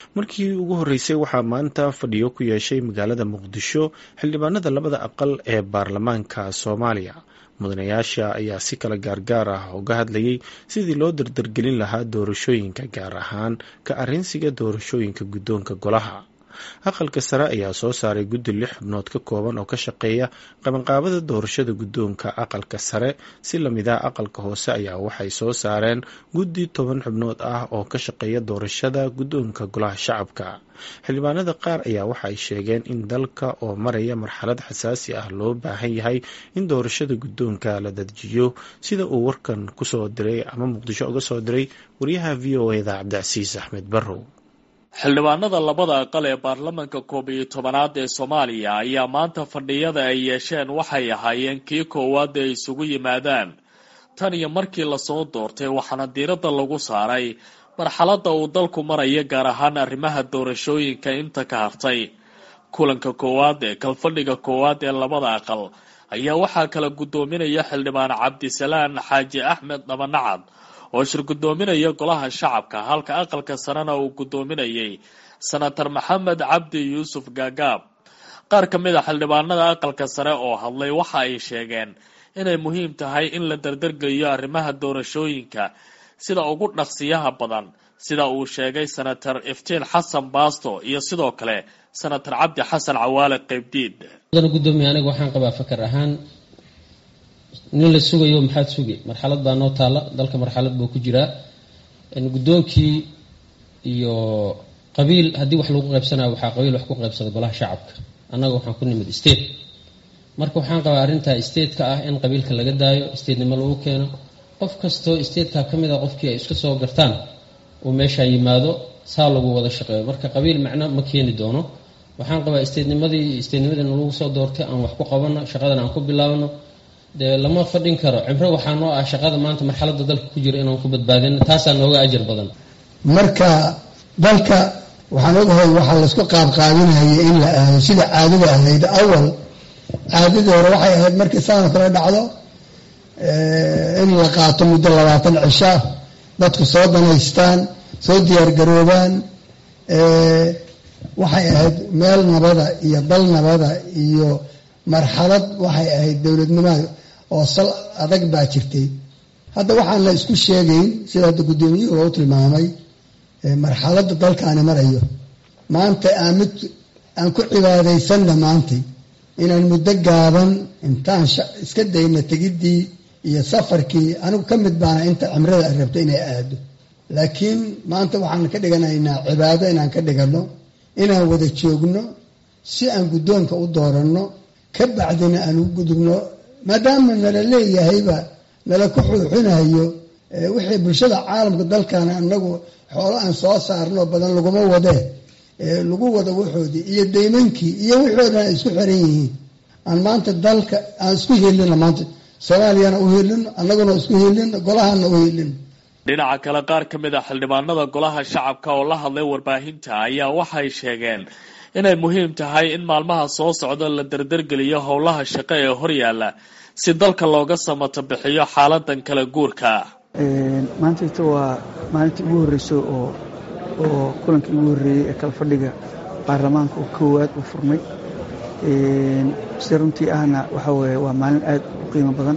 markii ugu horreysay waxaa maanta fadhiyo ku yeeshay magaalada muqdisho xildhibaanada labada aqal ee baarlamaanka soomaaliya mudanayaasha ayaa si kala gaargaar ah uga hadlayay sidii loo dardargelin lahaa doorashooyinka gaar ahaan ka arrinsiga doorashooyinka guddoonka golaha aqalka sare ayaa soo saaray guddi lix xubnood ka kooban oo ka shaqeeya qabanqaabada doorashada guddoonka aqalka sare si lamid ah aqalka hoose ayaa waxay soo saareen guddi toban xubnood ah oo ka shaqeeya doorashada guddoonka golaha shacabka xildhibaanada qaar ayaa waxa ay sheegeen in dalka oo maraya marxalad xasaasi ah loo baahan yahay in doorashada guddoonka la dadjiyo sida uu warkan kusoo diray ama muqdisho uga soo diray wariyaha v o eda cabdicasiis axmed barrow xildhibaanada labada aqal ee baarlamaanka koob iyo tobanaad ee soomaaliya ayaa maanta fadhiyada ay yeesheen waxay ahaayeen kii koowaad ay isugu yimaadaan tan iyo markii lasoo doortay waxaana diiradda lagu saaray marxaladda uu dalku maraya gaar ahaan arrimaha doorashooyinka inta ka hartay kulanka koowaad ee kalfadhiga koowaad ee labada aqal ayaa waxaa kala guddoominaya xildhibaan cabdisalaan xaaji axmed dhabanacad oo shir guddoominaya golaha shacabka halka aqalka sarena uu guddoominayay senator maxamed cabdi yuusuf gaagaab qaar ka mid a xildhibaanada aqalka sare oo hadlay waxa ay sheegeen inay muhiim tahay in la dardargeliyo arrimaha doorashooyinka sida ugu dhaqsiyaha badan sida uu sheegay senator iftiin xasan baasto iyo sidoo kale senator cabdi xasan cawaale qeybdiid gudoomiye aniga waxaan qabaa fakar ahaan nin la sugayo maxaad sugi marxalad baa noo taalla dalka marxalad buu ku jiraa guddoonkii iyo qabiil haddii wax lagu qaybsanaya waxaa qabiil wax ku qaybsada golaha shacabka annaga waxaan ku nimid state marka waxaan qabaa arrintaa stateka ah in qabiilka laga daayo statenimo lagu keeno qof kastoo stateka ka mid a qofkii ay iska soo gartaan uu meeshaa yimaado saa lagu wada shaqeeyo marka qabiil macno ma keeni doono waxaan qabaa statenimadii statenimadii lagu soo doortay aan wax ku qabano shaqadan aan ku bilaabno dee lama fadhin karo cibro waxaa noo ah shaqada maanta marxaladda dalka ku jira inaan ku badbaadino taasaa nooga ajar badan marka dalka waxaan ogahay waxaa laysku qaabqaabinaya in la aado sida caadada ahayd awal caadadii hore waxay ahayd markii saana kale dhacdo in la qaato muddo labaatan cisha dadku soo danaystaan soo diyaargaroobaan waxay ahayd meel nabada iyo dal nabada iyo marxalad waxay ahayd dowladnimada oo sal adag baa jirtay hadda waxaan la isku sheegayn sida hadda guddoomiyuhu u tilmaamay marxaladda dalkaani marayo maanta aan mid aan ku cibaadaysanna maantay inaan muddo gaaban intaan iska dayna tegiddii iyo safarkii anigu ka mid baana inta cimrada ay rabto inay aado laakiin maanta waxaan ka dhiganaynaa cibaado inaan ka dhiganno inaan wada joogno si aan guddoonka u dooranno ka bacdina aan ugu gudubno maadaama nala leeyahayba nala ku xuuxinayo wixii bulshada caalamka dalkan anagu xoolo aan soo saarno badan laguma wadee lagu wado waxoodii iyo daymankii iyo wixii o dhan ay isku xiran yihiin aan maanta dalka aan isku helino maanta soomaaliyana u helino annaguna isku helino golahana u helino dhinaca kale qaar ka mid a xildhibaanada golaha shacabka oo la hadlay warbaahinta ayaa waxay sheegeen inay muhiim tahay in maalmaha soo socda la dardargeliyo howlaha shaqo ee horyaala si dalka looga samato bixiyo xaaladan kala guurka maantayta waa maalintii ugu horreyso oo oo kulankii ugu horreeyey ee kala fadhiga baarlamaanka oo koowaad uu furmay si runtii ahna waxa weeye waa maalin aad u qiimo badan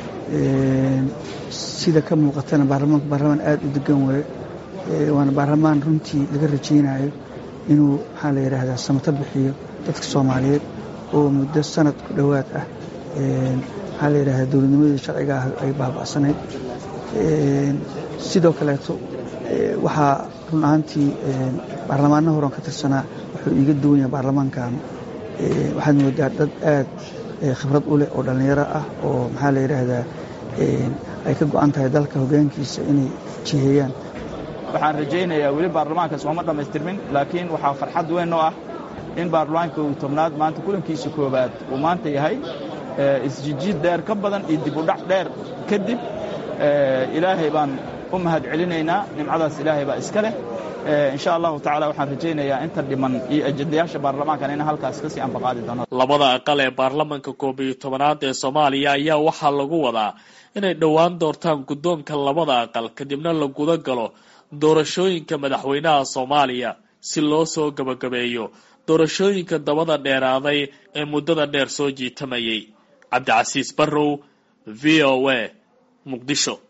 sida ka muuqatana baarlamaanku baarlamaan aad u degan waaye waana baarlamaan runtii laga rajaynayo inuu maxaa la yidhaahdaa samato bixiyo dadka soomaaliyeed oo muddo sanad ku dhowaad ah maxaa la yidhahdaa dowladnimadii sharciga ah ay baaba'sanayd sidoo kaleeto waxaa run ahaantii baarlamaanna horan ka tirsanaa wuxuu iiga duwan yahay baarlamaankan waxaad moodaa dad aad khibrad u leh oo dhallinyaro ah oo maxaa la yidhaahdaa ay ka go'an tahay dalka hoggaankiisa inay jiheeyaan waxaan rajaynayaa weli baarlamaankaas ooma dhammaystirmin laakiin waxaa farxad weyn oo ah in baarlamaanka uu tobnaad maanta kulankiisa koowaad uu maanta yahay isjijiid dheer ka badan iyo dib u dhac dheer kadib ilaahay baan u mahad celinaynaa nimcadaas ilaahay baa iska leh insha allahu tacala waxaan rajaynayaa inta dhiman iyo ajendayaasha baarlamaankan in halkaas kasii ambaqaadi doono labada aqal ee baarlamanka koob iyo tobanaad ee soomaaliya ayaa waxaa lagu wadaa inay dhowaan doortaan guddoonka labada aqal kadibna la guda galo doorashooyinka madaxweynaha soomaaliya si loo soo gabagabeeyo doorashooyinka dabada dheeraaday ee muddada dheer soo jiitamayay cabdicasiis barrow v o a muqdisho